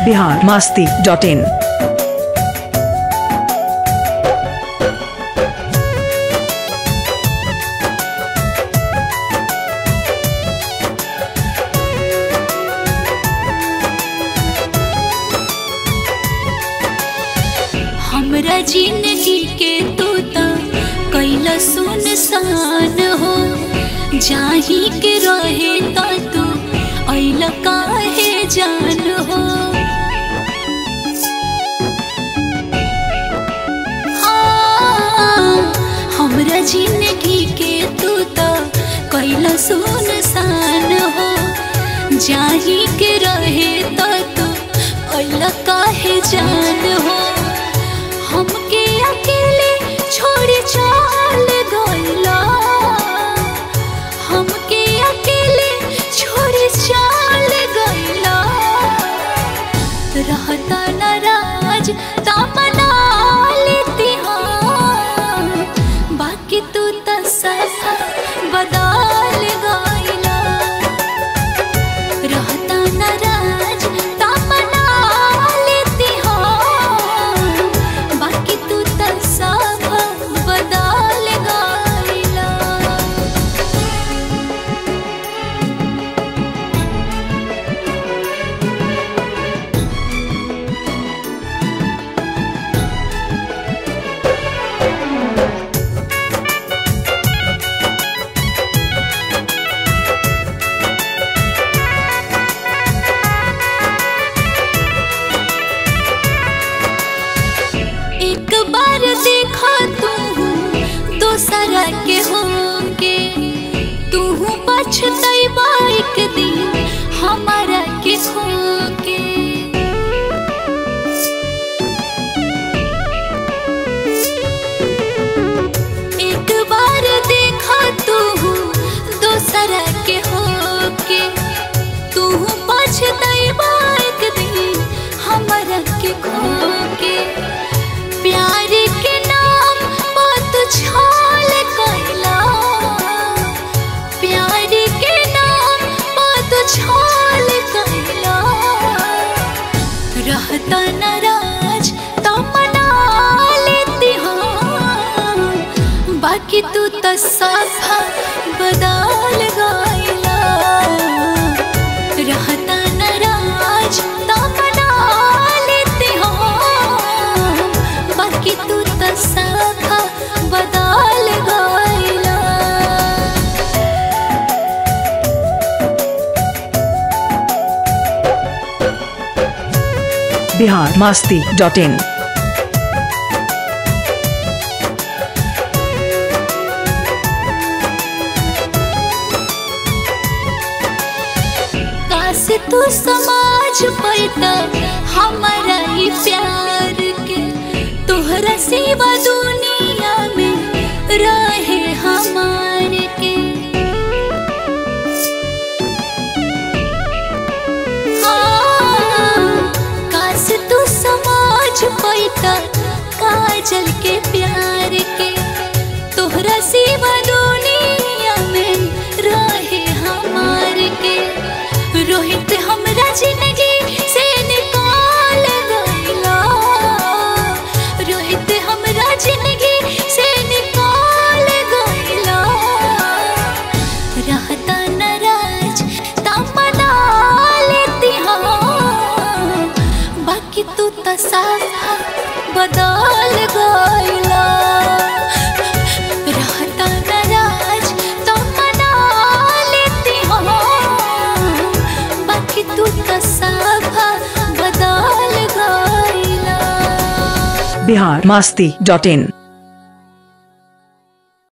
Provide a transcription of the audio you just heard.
Bihar Masti dot in हमरा जिंदगी के तू त कैला सुनसान हो जाही के रहे त तू ऐला काहे जान हो हाँ, हमरा जिंदगी के तू त कैला सुनसान हो जाही के रहे त तू ऐला काहे जान हो हमके अकेले छोड़ चाल गइला हमके अकेले छोड़ चाल गइला रहता नाराज तमना लेती हाँ बाकी तू त सफा बदल गइला रहता नाराज तमना लेती हाँ बाकी तू त सब बदल गइला एक बार देखा तू दोसरा के होके तू पछतैबा एक दिन हमारा के खोके एक बार देखा तू दोसरा के होके तू पछतैबा एक दिन हमारा के खोके प्यार के नाम बात छाल कैला प्यार के नाम बात छाल कैला रहता नाराज तमना लेती हाँ बाकी तू तो सफा बदल गइला रहता नाराज तमना लेती हाँ बाकी तू तो सफा बदल गइला बिहार मास्ती डॉट इन काश तू समाज पैता हमारा ही प्यार के तोहरा सिवा दुनिया में रहे हमार के हाँ, काश तू समाज पैता काजल के प्यार के तोहरा सिवा दुनिया में रहे हमार के रोहित हमरा जिंदगी से निकाल गइला रोहित हमरा जिंदगी से निकाल गइला रहता नाराज तमना लेती हाँ बाकी तू तो साफा बदल गइला रहता नाराज तमना लेती हाँ बाकी तू तो साफा बदल गइला बिहार मास्ती डॉट इन